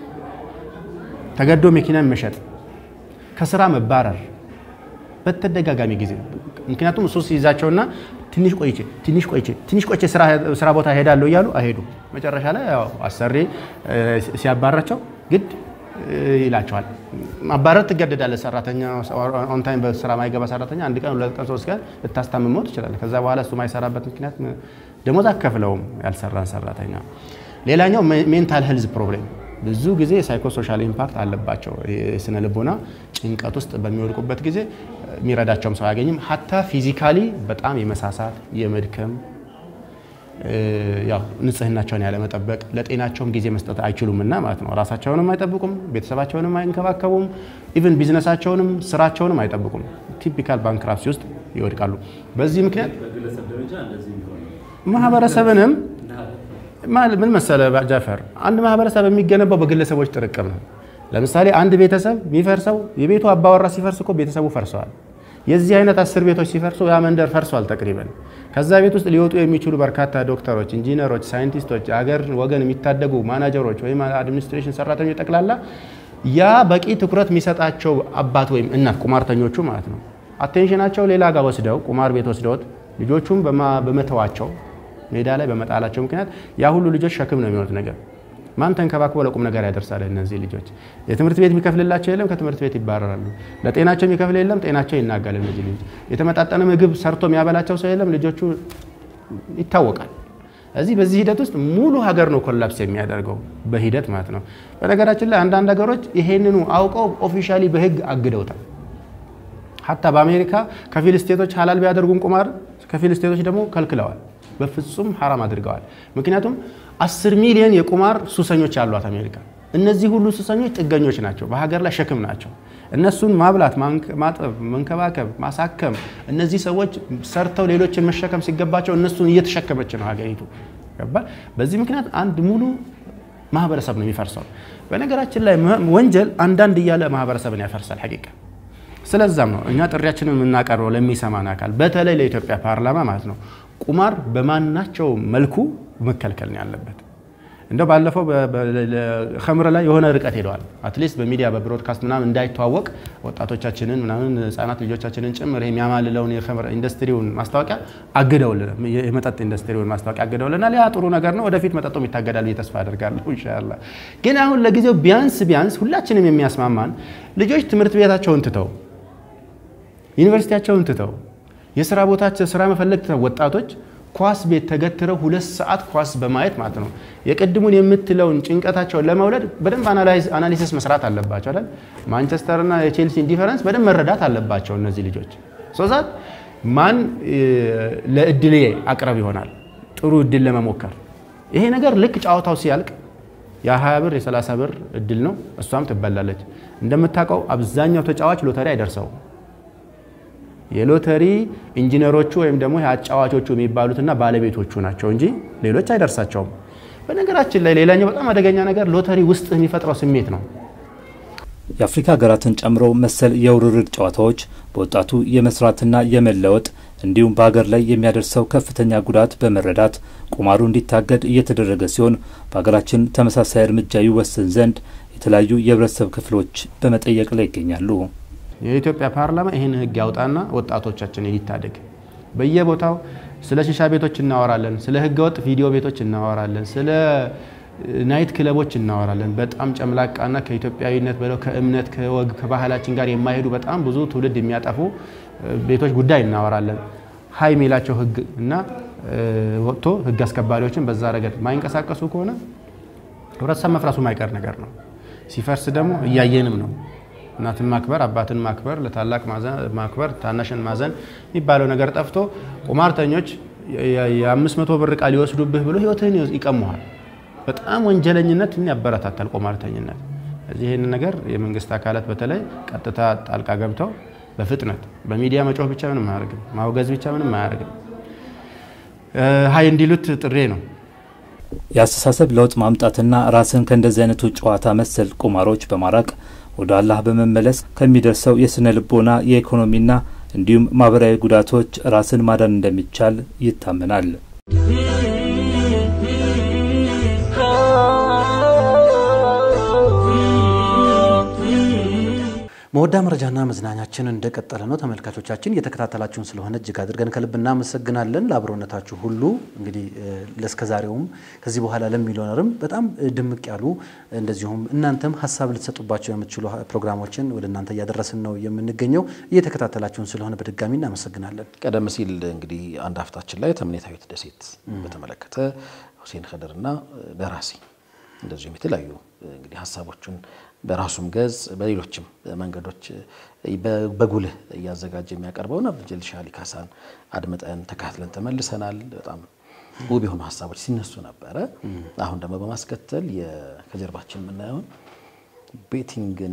ተገዶ መኪና መሸጥ፣ ከስራ መባረር በተደጋጋሚ ጊዜ ምክንያቱም እሱ ሲይዛቸውና ትንሽ ቆይቼ ትንሽ ቆይቼ ትንሽ ቆይቼ ስራ ቦታ ሄዳለሁ እያሉ አይሄዱም። መጨረሻ ላይ ያው አሰሪ ሲያባራቸው ግድ ይላቸዋል። ማባረር ትገደዳለህ። ሰራተኛ ኦንታይም በስራ ማይገባ ሰራተኛ አንድ ቀን ሁለት ቀን ሶስት ቀን ልታስታምመው ትችላለህ። ከዛ በኋላ እሱ ማይሰራበት ምክንያት ደሞዝ አከፍለውም ያልሰራን ሰራተኛ። ሌላኛው ሜንታል ሄልዝ ፕሮብሌም ብዙ ጊዜ ሳይኮሶሻል ኢምፓክት አለባቸው። የስነ ልቦና ጭንቀት ውስጥ በሚወድቁበት ጊዜ የሚረዳቸውም ሰው አያገኝም። ሀታ ፊዚካሊ በጣም የመሳሳት የመድከም ያው ንጽህናቸውን ያለመጠበቅ ለጤናቸውም ጊዜ መስጠት አይችሉም እና ማለት ነው። ራሳቸውንም አይጠብቁም፣ ቤተሰባቸውንም አይንከባከቡም፣ ኢቨን ቢዝነሳቸውንም ስራቸውንም አይጠብቁም። ቲፒካል ባንክራፕሲ ውስጥ ይወድቃሉ። በዚህ ምክንያት ማህበረሰብንም ምን መሰለ ጃፈር፣ አንድ ማህበረሰብ የሚገነባው በግለሰቦች ጥርቅም ነው። ለምሳሌ አንድ ቤተሰብ የሚፈርሰው የቤቱ አባወራ ሲፈርስ እኮ ቤተሰቡ ፈርሰዋል። የዚህ አይነት አስር ቤቶች ሲፈርሱ ያ መንደር ፈርሷል ተቅሪበን። ከዛ ቤት ውስጥ ሊወጡ የሚችሉ በርካታ ዶክተሮች፣ ኢንጂነሮች፣ ሳይንቲስቶች፣ አገር ወገን የሚታደጉ ማናጀሮች ወይም አድሚኒስትሬሽን ሰራተኞች ጠቅላላ ያ በቂ ትኩረት የሚሰጣቸው አባት ወይም እናት ቁማርተኞቹ ማለት ነው አቴንሽናቸው ሌላ ጋር ወስደው ቁማር ቤት ወስደውት ልጆቹም በመተዋቸው ሜዳ ላይ በመጣላቸው ምክንያት ያ ሁሉ ልጆች ሸክም ነው የሚሆኑት ነገር ማን ተንከባክቦ ለቁም ነገር ያደርሳል? እነዚህ ልጆች የትምህርት ቤት የሚከፍልላቸው የለም፣ ከትምህርት ቤት ይባረራሉ። ለጤናቸው የሚከፍል የለም፣ ጤናቸው ይናጋል። እነዚህ ልጆች የተመጣጠነ ምግብ ሰርቶ የሚያበላቸው ሰው የለም፣ ልጆቹ ይታወቃል። እዚህ በዚህ ሂደት ውስጥ ሙሉ ሀገር ነው ኮላፕስ የሚያደርገው በሂደት ማለት ነው። በነገራችን ላይ አንዳንድ ሀገሮች ይሄንኑ አውቀው ኦፊሻሊ በህግ አግደውታል። ሀታ በአሜሪካ ከፊል ስቴቶች ሀላል ቢያደርጉም ቁማር ከፊል ስቴቶች ደግሞ ከልክለዋል። በፍጹም ሐራም አድርገዋል። ምክንያቱም አስር ሚሊዮን የቁማር ሱሰኞች ያሏት አሜሪካ። እነዚህ ሁሉ ሱሰኞች ጥገኞች ናቸው፣ በሀገር ላይ ሸክም ናቸው። እነሱን ማብላት፣ ማጠብ፣ መንከባከብ፣ ማሳከም እነዚህ ሰዎች ሰርተው ሌሎችን መሸከም ሲገባቸው እነሱን እየተሸከመች ነው ሀገሪቱ። ገባል። በዚህ ምክንያት አንድ ሙሉ ማህበረሰብ ነው የሚፈርሰው። በነገራችን ላይ ወንጀል አንዳንድ እያለ ማህበረሰብን ያፈርሳል ሐቂቃ ስለዛም ነው እኛ ጥሪያችንን የምናቀርበው ለሚሰማን አካል በተለይ ለኢትዮጵያ ፓርላማ ማለት ነው ቁማር በማናቸው መልኩ መከልከል ነው ያለበት። እንደው ባለፈው ከምር ላይ የሆነ ርቀት ሄደዋል። አትሊስት በሚዲያ በብሮድካስት ምናምን እንዳይተዋወቅ ወጣቶቻችንን ምናምን ህጻናት ልጆቻችንን ጭምር ይሄ የሚያማልለውን የኸምር ኢንዱስትሪውን ማስታወቂያ አግደውልን የመጠጥ ኢንዱስትሪውን ማስታወቂያ አግደውልናል። ያ ጥሩ ነገር ነው። ወደፊት መጠጡም ይታገዳል ብዬ ተስፋ አደርጋለሁ ኢንሻአላህ። ግን አሁን ለጊዜው ቢያንስ ቢያንስ ሁላችንም የሚያስማማን ልጆች ትምህርት ቤታቸውን ትተው ዩኒቨርሲቲያቸውን ትተው የስራ ቦታቸው ስራ መፈለግ ትተው ወጣቶች ኳስ ቤት ተገትረው ሁለት ሰዓት ኳስ በማየት ማለት ነው የቅድሙን የምትለውን ጭንቀታቸውን ለመውለድ በደንብ አናሊሲስ መስራት አለባቸው አይደል? ማንቸስተርና የቼልሲን ዲፈረንስ በደንብ መረዳት አለባቸው እነዚህ ልጆች። ሶዛት ማን ለእድሌ አቅረብ ይሆናል ጥሩ እድል ለመሞከር ይሄ ነገር ልክ ጨዋታው ሲያልቅ የ20 ብር የ30 ብር እድል ነው፣ እሷም ትበላለች። እንደምታውቀው አብዛኛው ተጫዋች ሎተሪ አይደርሰው የሎተሪ ኢንጂነሮቹ ወይም ደግሞ አጫዋቾቹ የሚባሉትና ባለቤቶቹ ናቸው እንጂ ሌሎች አይደርሳቸውም። በነገራችን ላይ ሌላኛው በጣም አደገኛ ነገር ሎተሪ ውስጥ የሚፈጥረው ስሜት ነው። የአፍሪካ ሀገራትን ጨምሮ መሰል የውርርድ ጨዋታዎች በወጣቱ የመስራትና የመለወጥ እንዲሁም በሀገር ላይ የሚያደርሰው ከፍተኛ ጉዳት በመረዳት ቁማሩ እንዲታገድ እየተደረገ ሲሆን በሀገራችን ተመሳሳይ እርምጃ ይወሰን ዘንድ የተለያዩ የህብረተሰብ ክፍሎች በመጠየቅ ላይ ይገኛሉ። የኢትዮጵያ ፓርላማ ይህን ህግ ያውጣና ወጣቶቻችንን ይታደግ። በየቦታው ስለ ሺሻ ቤቶች እናወራለን፣ ስለ ህገወጥ ቪዲዮ ቤቶች እናወራለን፣ ስለ ናይት ክለቦች እናወራለን። በጣም ጨምላቃና ከኢትዮጵያዊነት በለው ከእምነት ከወግ ከባህላችን ጋር የማይሄዱ በጣም ብዙ ትውልድ የሚያጠፉ ቤቶች ጉዳይ እናወራለን። ሀይ የሚላቸው ህግ እና ወጥቶ ህግ አስከባሪዎችን በዛ ረገድ ማይንቀሳቀሱ ከሆነ ህብረተሰብ መፍረሱ ማይቀር ነገር ነው። ሲፈርስ ደግሞ እያየንም ነው። እናትን ማክበር፣ አባትን ማክበር፣ ለታላቅ ማክበር፣ ታናሽን ማዘን የሚባለው ነገር ጠፍቶ ቁማርተኞች የአምስት መቶ ብር ዕቃ ሊወስዱብህ ብሎ ህይወትህን ይቀሙሃል። በጣም ወንጀለኝነትን ያበረታታል ቁማርተኝነት። እዚህ ይህን ነገር የመንግስት አካላት በተለይ ቀጥታ ጣልቃ ገብተው በፍጥነት በሚዲያ መጮህ ብቻ ምንም አያደርግም፣ ማውገዝ ብቻ ምንም አያደርግም። ሀይ እንዲሉት ጥሬ ነው። የአስተሳሰብ ለውጥ ማምጣትና ራስን ከእንደዚህ አይነቱ ጨዋታ መሰል ቁማሮች በማራቅ ወደ አላህ በመመለስ ከሚደርሰው የስነ ልቦና የኢኮኖሚና እንዲሁም ማህበራዊ ጉዳቶች ራስን ማዳን እንደሚቻል ይታመናል። መወዳ መረጃና መዝናኛችን እንደቀጠለ ነው። ተመልካቾቻችን እየተከታተላችሁን ስለሆነ እጅግ አድርገን ከልብ እናመሰግናለን። ለአብሮነታችሁ ሁሉ እንግዲህ ለእስከዛሬውም ከዚህ በኋላ ለሚኖርም በጣም ድምቅ ያሉ እንደዚሁም እናንተም ሀሳብ ልትሰጡባቸው የምትችሉ ፕሮግራሞችን ወደ እናንተ እያደረስን ነው የምንገኘው። እየተከታተላችሁን ስለሆነ በድጋሚ እናመሰግናለን። ቀደም ሲል እንግዲህ አንድ ሀፍታችን ላይ ተምኔታዊት ደሴት በተመለከተ ሁሴን ከድርና ደራሲ እንደዚሁም የተለያዩ እንግዲህ ሀሳቦቹን በራሱም ገጽ በሌሎችም መንገዶች በጉልህ እያዘጋጀ የሚያቀርበውን አብዱልጀሊል ሻሊ ካሳን አድምጠን ተካትለን ተመልሰናል። በጣም ውብ የሆኑ ሀሳቦች ሲነሱ ነበረ። አሁን ደግሞ በማስከተል ከጀርባችን የምናየውን ቤቲንግን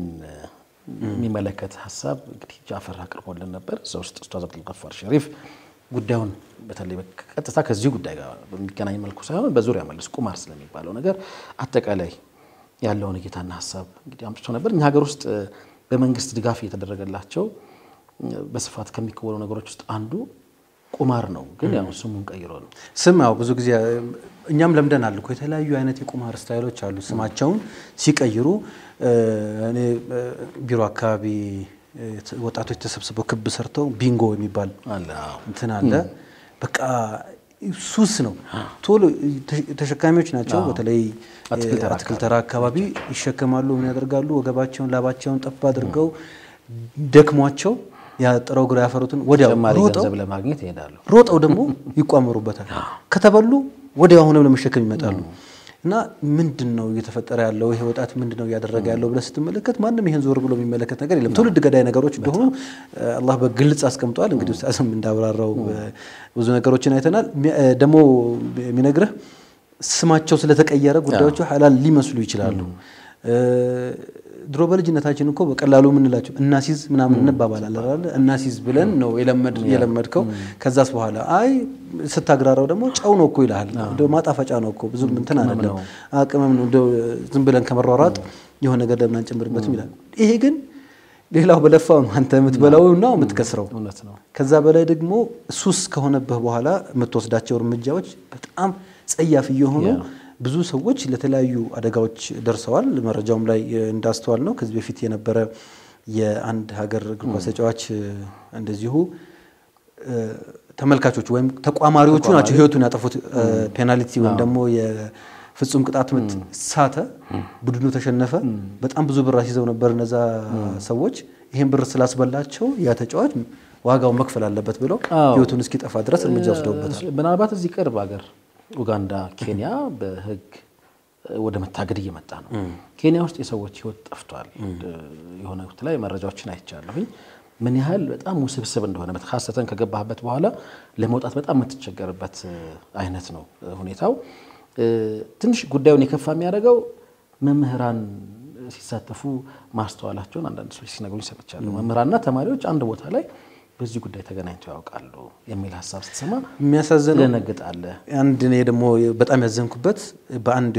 የሚመለከት ሀሳብ እንግዲህ ጃፈር አቅርቦልን ነበር። እዛ ውስጥ ኡስታዝ አብዱልገፋር ሸሪፍ ጉዳዩን በተለይ ቀጥታ ከዚህ ጉዳይ ጋር በሚገናኝ መልኩ ሳይሆን በዙሪያ መልስ ቁማር ስለሚባለው ነገር አጠቃላይ ያለውን እይታና ሀሳብ እንግዲህ አምጥቶ ነበር። እኛ ሀገር ውስጥ በመንግስት ድጋፍ እየተደረገላቸው በስፋት ከሚከወኑ ነገሮች ውስጥ አንዱ ቁማር ነው። ግን ያው ስሙን ቀይሮ ነው ስም ያው ብዙ ጊዜ እኛም ለምደናል እኮ የተለያዩ አይነት የቁማር ስታይሎች አሉ። ስማቸውን ሲቀይሩ እኔ ቢሮ አካባቢ ወጣቶች ተሰብስበው ክብ ሰርተው ቢንጎ የሚባል እንትን አለ። በቃ ሱስ ነው። ቶሎ ተሸካሚዎች ናቸው። በተለይ አትክልት ተራ አካባቢ ይሸከማሉ። ምን ያደርጋሉ? ወገባቸውን ላባቸውን ጠፍ አድርገው ደክሟቸው ያጥረው ግራ ያፈሩትን ወዲያው ተጨማሪ ሮጠው ገንዘብ ለማግኘት ይሄዳሉ። ሮጠው ደግሞ ይቋመሩበታል። ከተበሉ ወዲያው አሁንም ለመሸከም ይመጣሉ። እና ምንድን ነው እየተፈጠረ ያለው ይሄ ወጣት ምንድን ነው እያደረገ ያለው ብለህ ስትመለከት ማንም ይሄን ዞር ብሎ የሚመለከት ነገር የለም። ትውልድ ገዳይ ነገሮች እንደሆኑ አላህ በግልጽ አስቀምጧል። እንግዲህ ኡስታዝም እንዳብራራው ብዙ ነገሮችን አይተናል። ደግሞ የሚነግርህ ስማቸው ስለተቀየረ ጉዳዮቹ ሐላል ሊመስሉ ይችላሉ። ድሮ በልጅነታችን እኮ በቀላሉ የምንላቸው እናሲዝ ምናምን እንባባላለን አይደል? እናሲዝ ብለን ነው የለመድ የለመድከው። ከዛስ በኋላ አይ ስታግራራው ደግሞ ጨው ነው እኮ ይልሃል። እንደው ማጣፈጫ ነው እኮ ብዙም እንትን አይደለም፣ አቅምም ነው። እንደው ዝም ብለን ከመሯሯጥ የሆነ ነገር ለምን አንጨምርበትም ይላል። ይሄ ግን ሌላው በለፋው ነው አንተ የምትበላው ነው የምትከስረው። እውነት ነው። ከዛ በላይ ደግሞ ሱስ ከሆነብህ በኋላ የምትወስዳቸው እርምጃዎች በጣም ጸያፍ እየሆኑ ብዙ ሰዎች ለተለያዩ አደጋዎች ደርሰዋል። መረጃውም ላይ እንዳስተዋል ነው ከዚህ በፊት የነበረ የአንድ ሀገር እግር ኳስ ተጫዋች እንደዚሁ ተመልካቾቹ ወይም ተቋማሪዎቹ ናቸው ህይወቱን ያጠፉት። ፔናልቲ ወይም ደግሞ የፍጹም ቅጣት ምት ሳተ፣ ቡድኑ ተሸነፈ። በጣም ብዙ ብር አስይዘው ነበር እነዛ ሰዎች። ይህን ብር ስላስበላቸው ያ ተጫዋች ዋጋውን መክፈል አለበት ብለው ህይወቱን እስኪጠፋ ድረስ እርምጃ ወስደውበታል። ምናልባት እዚህ ቅርብ ሀገር ኡጋንዳ፣ ኬንያ በህግ ወደ መታገድ እየመጣ ነው። ኬንያ ውስጥ የሰዎች ህይወት ጠፍቷል። የሆነ ወቅት ላይ መረጃዎችን አይቻለሁኝ ምን ያህል በጣም ውስብስብ እንደሆነ ሀሰተን ከገባህበት በኋላ ለመውጣት በጣም የምትቸገርበት አይነት ነው ሁኔታው። ትንሽ ጉዳዩን የከፋ የሚያደርገው መምህራን ሲሳተፉ ማስተዋላቸውን አንዳንድ ሰዎች ሲነግሩኝ ሰምቻለሁ። መምህራንና ተማሪዎች አንድ ቦታ ላይ በዚህ ጉዳይ ተገናኝተው ያውቃሉ የሚል ሀሳብ ስትሰማ የሚያሳዝነው ትደነግጣለህ። አንድ እኔ ደግሞ በጣም ያዘንኩበት በአንድ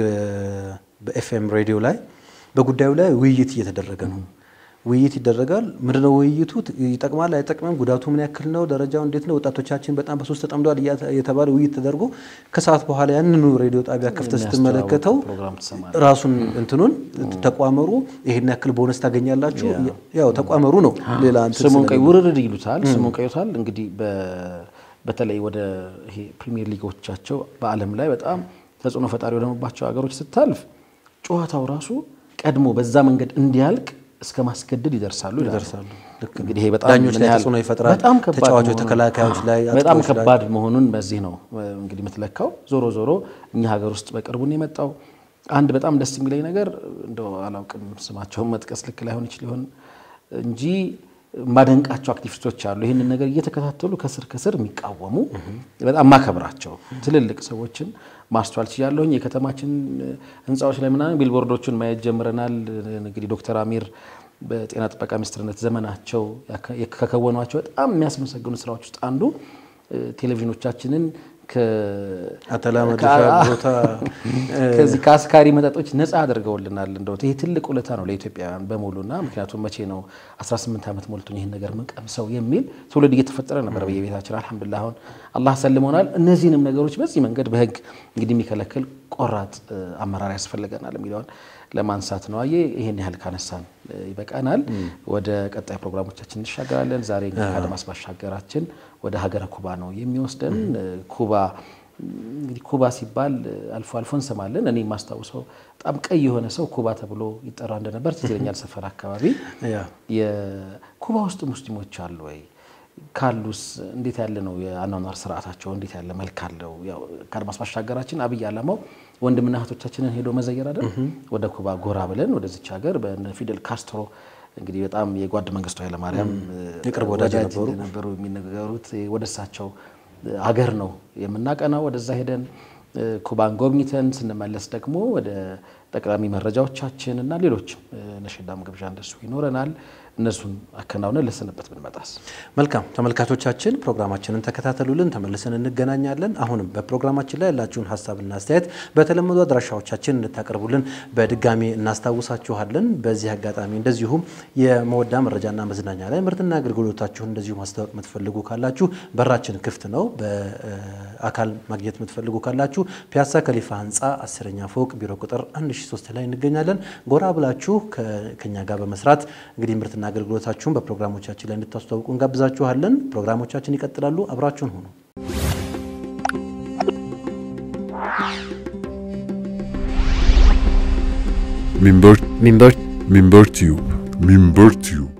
በኤፍኤም ሬዲዮ ላይ በጉዳዩ ላይ ውይይት እየተደረገ ነው። ውይይት ይደረጋል። ምንድነው ውይይቱ? ይጠቅማል አይጠቅምም፣ ጉዳቱ ምን ያክል ነው፣ ደረጃው እንዴት ነው፣ ወጣቶቻችን በጣም በሶስት ተጠምደዋል የተባለ ውይይት ተደርጎ ከሰዓት በኋላ ያንኑ ሬዲዮ ጣቢያ ከፍተህ ስትመለከተው ፕሮግራም ትሰማለህ። ራሱን እንትኑን ተቋመሩ ይሄን ያክል ቦነስ ታገኛላችሁ፣ ያው ተቋመሩ ነው። ሌላ እንትን ስሙን ቀይ ስለሌለ። ውርርድ ይሉታል። ስሙን ቀይቷል። እንግዲህ በተለይ ወደ ይሄ ፕሪሚየር ሊጎቻቸው በዓለም ላይ በጣም ተጽዕኖ ፈጣሪ ወደመባቸው ሀገሮች ስታልፍ ጨዋታው ራሱ ቀድሞ በዛ መንገድ እንዲያልቅ እስከ ማስገደድ ይደርሳሉ ይደርሳሉ። ልክ ነው። እንግዲህ ይሄ በጣም ዳኞች ምን ላይ ያህል- ተጽዕኖ ይፈጥራል። በጣም ከባድ ተጫዋቾች፣ መሆኑን- ተከላካዮች ላይ፣ በጣም አጥቂዎች ላይ። ከባድ መሆኑን በዚህ ነው እንግዲህ የምትለካው። ዞሮ ዞሮ እኛ ሀገር ውስጥ በቅርቡን የመጣው አንድ በጣም ደስ የሚለኝ ነገር እንደው አላውቅም ስማቸውን መጥቀስ ልክ ላይሆን ይችል ይሆን እንጂ ማደንቃቸው አክቲቪስቶች አሉ። ይህንን ነገር እየተከታተሉ ከስር ከስር የሚቃወሙ በጣም ማከብራቸው ትልልቅ ሰዎችን ማስተዋል ችያለሁኝ። የከተማችን ህንፃዎች ላይ ምናምን ቢልቦርዶቹን ማየት ጀምረናል። እንግዲህ ዶክተር አሚር በጤና ጥበቃ ሚኒስትርነት ዘመናቸው ከከወኗቸው በጣም የሚያስመሰግኑ ስራዎች ውስጥ አንዱ እ፣ ቴሌቪዥኖቻችንን አተላ ከ- መድረሻ ቦታ ከዚህ ከአስካሪ መጠጦች ነፃ አድርገውልናል። እንደው ይህ ትልቅ ውለታ ነው ለኢትዮጵያውያን በሙሉና ምክንያቱም መቼ ነው 18 ዓመት ሞልቶኝ ይህን ነገር ምንቀምሰው የሚል ትውልድ እየተፈጠረ ነበር በየቤታችን። አልሐምዱሊላህ አሁን አላህ ሰልሞናል። እነዚህንም ነገሮች በዚህ መንገድ በህግ እንግዲህ የሚከለክል ቆራጥ እ፣ አመራር ያስፈልገናል የሚለውን ለማንሳት ነው። አየ ይህን ያህል ካነሳን እ፣ ይበቃናል። ወደ ቀጣይ ፕሮግራሞቻችን እንሻገራለን። ዛሬ እንግዲህ ከአድማስ ባሻገራችን ወደ ሀገረ ኩባ ነው የሚወስደን። እ፣ ኩባ እንግዲህ ኩባ ሲባል እ፣ አልፎ አልፎ እንሰማለን። እኔ የማስታውሰው በጣም ቀይ የሆነ ሰው ኩባ ተብሎ ይጠራ እንደነበር ትዝ ይለኛል። ሰፈር አካባቢ ያ የኩባ ውስጥ ሙስሊሞች አሉ ወይ? ካሉስ እንዴት ያለ ነው የአኗኗር ስርዓታቸው? እንዴት ያለ መልክ አለው? ያው ከአድማስ ባሻገራችን አብይ ዓላማው ወንድምና እህቶቻችንን ሄዶ መዘየር አይደል? ወደ ኩባ ጎራ ብለን ወደዚች ሀገር በነ ፊደል ካስትሮ እንግዲህ በጣም የጓድ መንግስቱ ኃይለማርያም የቅርብ ወዳጅ ነበሩ። ነበሩ የሚነገሩት ወደ እሳቸው ሀገር ነው የምናቀናው። ወደዛ ሄደን እ፣ ኩባን ጎብኝተን ስንመለስ ደግሞ ወደ ጠቅላሚ መረጃዎቻችን እና ሌሎችም እ፣ ነሽዳም ግብዣ እንደሱ ይኖረናል። እነሱን አከናውነን ለስንበት ብንመጣስ መልካም ተመልካቾቻችን ፕሮግራማችንን ተከታተሉልን። ተመልሰን እንገናኛለን። አሁንም በፕሮግራማችን ላይ ያላችሁን ሀሳብና አስተያየት በተለመዱ አድራሻዎቻችን እንድታቀርቡልን በድጋሚ እናስታውሳችኋለን። በዚህ አጋጣሚ እንደዚሁም የመወዳ መረጃና መዝናኛ ላይ ምርትና አገልግሎታችሁን እንደዚሁ ማስታወቅ የምትፈልጉ ካላችሁ በራችን ክፍት ነው። በአካል ማግኘት የምትፈልጉ ካላችሁ ፒያሳ ከሊፋ ህንፃ አስረኛ ፎቅ ቢሮ ቁጥር 1003 ላይ እንገኛለን። ጎራ ብላችሁ ከ- ከኛ ጋር በመስራት እንግዲህ ምርትና አገልግሎታችሁን በፕሮግራሞቻችን ላይ እንድታስተዋውቁ እንጋብዛችኋለን። ፕሮግራሞቻችን ይቀጥላሉ። አብራችሁን ሁኑ። Minber, ሚንበር Minber Tube, Minber Tube.